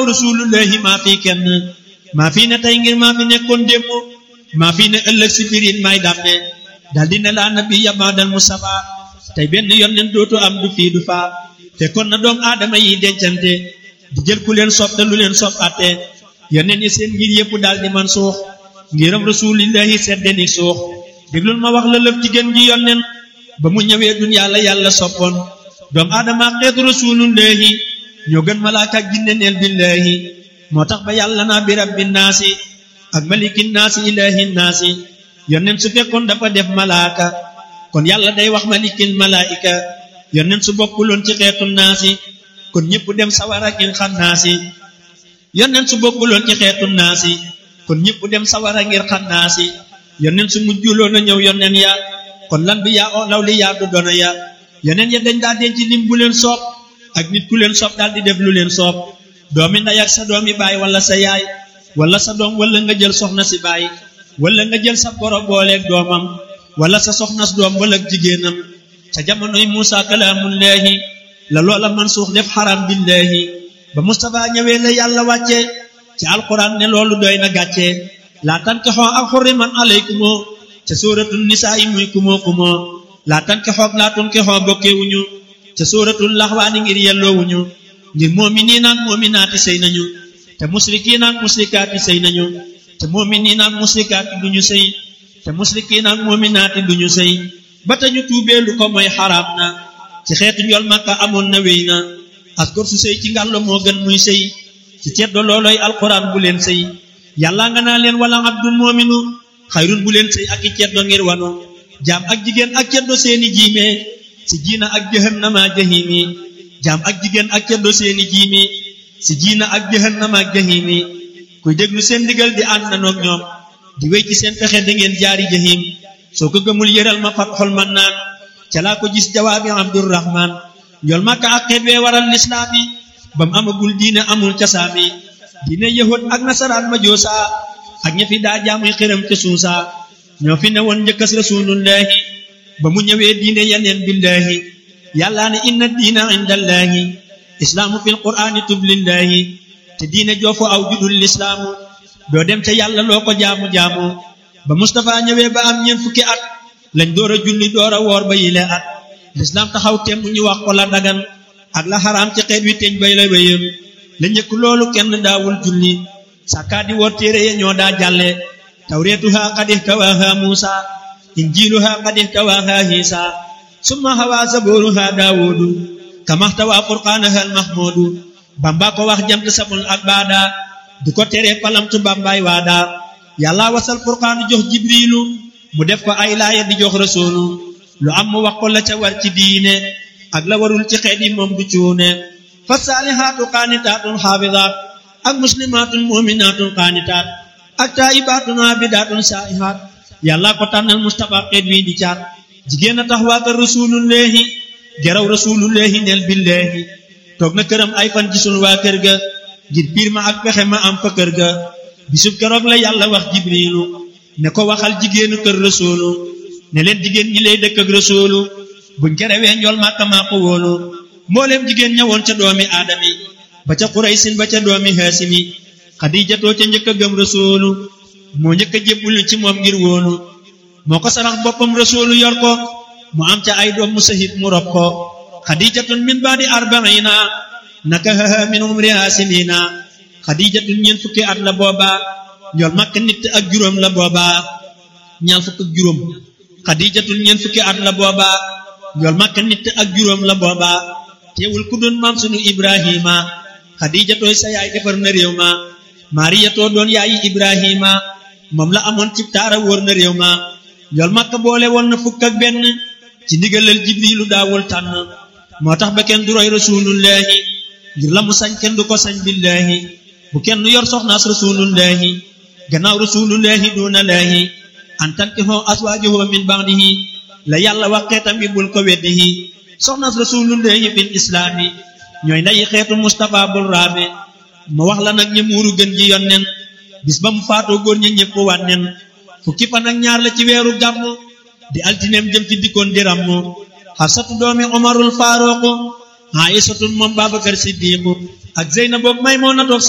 rasulullahi maa fi kenn maa fi ne tey ngir maa fi nekkoon démb maa fi ne ëllëg si birin may dàmme daldi ne laa nabi yamaadal mustafa tey benn yonent dootu am du fii du faa fekkoon na doom aadama yi dencante di jël ku leen sopp te lu leen sopp atte yonent yi seen ngir yëpp daal di man suux ngiram rasulillahi seddeni suux déglul ma wax la lëf ci gën ji yonent ba mu ñëwee duniyaa la yàlla soppoon doom aadama xeetu rasulullahi ñoo gën malaaka ak jinne neel billahi moo tax ba yàlla naa bi rabbi naasi ak maliki naasi ilahi naasi yonent su fekkoon dafa def malaaka kon yàlla day wax malikil malaika yonent su bokkuloon ci xeetu naasi kon ñëpp dem sawara ngir xam naasi yonent su bokkuloon ci xeetu naasi kon ñëpp dem sawara ngir xam naasi yonent su mujjuloon a ñëw yonent ya kon lan bi yaa o law li yaa du doona ya yonent ya dañ daa denc lim bu leen soob ak nit ku leen soob daal di def lu leen soob doomi ndey ak sa doomi baay wala sa yaay wala sa doom wala nga jël soxna si baay wala nga jël sa boro booleeg doomam wala sa soxnas doom wala jigéenam ca jamonoy Muusa kalaamullaahi la loola man suux def xaram billaahi ba Mustafa ñëwee la yàlla wàcce ci alquran ne loolu doy na gàcce laa tankixoo ak xurriman alaykumoo ca sóoratul nisaa yi muy kumoo kumoo laa tankixoo laa tunkixoo bokkewuñu ca sóoratul laxwaani ngir yelloowuñu ngir moominiin ak moominaati sëy nañu te musrikiin ak musrikaati sëy nañu te moominiin ak musrikaati duñu sëy te musrikiin ak moominaati duñu sëy ba tañu tuubee lu ko mooy xaraam na ci xeetu njool makka amoon na wéy na askor su sëy ci ngàllo moo gën muy sëy ci ceddo looloy alquran bu leen sëy yàlla nga naa leen wala abdul moominu xayrun bu leen sëy ak i ceddo ngir wanu jaam ak jigéen ak ceddo seeni jiime si jiina ak jahannama jahimi jaam ak jigéen ak ceddo seeni jiimi si jiina ak jahannama ak jahimi kuy déglu seen ndigal di ànd nanoog ñoom di wéy ci seen pexe da ngeen jaari jahim soo ko gëmul yëral ma fat xol man naan ca laa ko gis jawaabi abdurrahman njool makka ak xeet wee waral lislaami ba mu amagul diine amul casaami diine yahud ak nasaraan ma joosa ak ña fi daa jaamuy xiram ca suusa ñoo fi ne woon njëkkas rasulullahi ba mu ñëwee diine yeneen billahi yàllaa ne inna diina indallahi islaamu fil qur'aani tublillahi te diine joofu aw judul lislaamu doo dem ca yàlla loo ko jaamu-jaamu ba Mustafa ñëwee ba am ñeent fukki at lañ door a julli door a woor ba yile at lislaam taxaw temm ñu wax ko la dagan ak la xaraam ci xeet wi teñ bay la wéyam la njëkk loolu kenn daawul julli sàkkaa di woor téere ya ñoo daa jàlle tawreetuha qad ihtawaaha muusa injiiluha qad ihtawaaha hiisa summa hawaa zabooruha daawudu kamaxtawaa furqaanaha almahmuudu bamba ko wax jant samul ak baada du ko tere palamtu bambaay waada yàlla wasal furqaanu jox jibriilu mu def ko ay laaya di jox rasuulu lu am mu wax ko la ca war ci diine ak la warul ci xeet yi moom du cuune fa saalihaatu qaanitaatun xaafidaat ak muslimaatun muminaatun qaanitaat ak taayibaatun aabidaatun saa'ihaat yàlla ko tànnal mustapha xeet wi di caat jigéen a tax waa kër rasulullahi geraw rasulullahi neel billahi toog na këram ay fan gisul waa kër ga ngir biir ma ak pexe ma am fa kër ga bisub keroog la yàlla wax jibriilu ne ko waxal jigéenu kër rasuulu ne leen jigéen ñi lay dëkk ak rasuulu buñ kerewee njool màkka maa ko wóolu mbooleem jigéen ñëwoon ca doomi aadami ba ca xuraysin ba ca doomi haasimi xadijatoo ca njëkk a gëm rasuulu moo njëkk a jébbulu ci moom ngir wóolu moo ko sarax boppam rasuulu yor ko mu am ca ay doom mu sahit mu rob ko xadijatun min baadi arbaina nakahaha min umriha sinina xadijatun ñeent fukki at la booba njool màkk nit ak juróom la booba ñaar fukk ak juróom xadijatun ñeent fukki at la booba njool màkk nit ak juróom la booba teewul ku doon maam sunu ibrahima xadijatooy sa yaay defar na réew ma mariyatoo doon yaayi ibrahima moom la amoon ci taara wóor na réew ma njool màkk boole woon na fukk ak benn ci ndigalal jibrilu daawul tànn moo tax ba kenn du roy rasulullahi ngir la mu sañ kenn du ko sañ billahi bu kenn yor soxnaas rasulullahi gannaaw rasulullahi duna laahi an tankihoo aswaajuhu min ba'dihi la yàlla wax xeetam bi bul ko weddihi soxnaas rasulullahi fil islaami ñooy ndayi xeetu Mustafa bul raame ma wax la nag ñi muuru gën ji yonnen bis ba mu faatoo góor ñi ñëpp wànnen fukki fan ak ñaar la ci weeru gàmm di altineem jëm ci dikkoon di rammu xafsatu doomi omarul faaruqu aïsatun moom babakar siddiqu ak zeynab boog maymunatu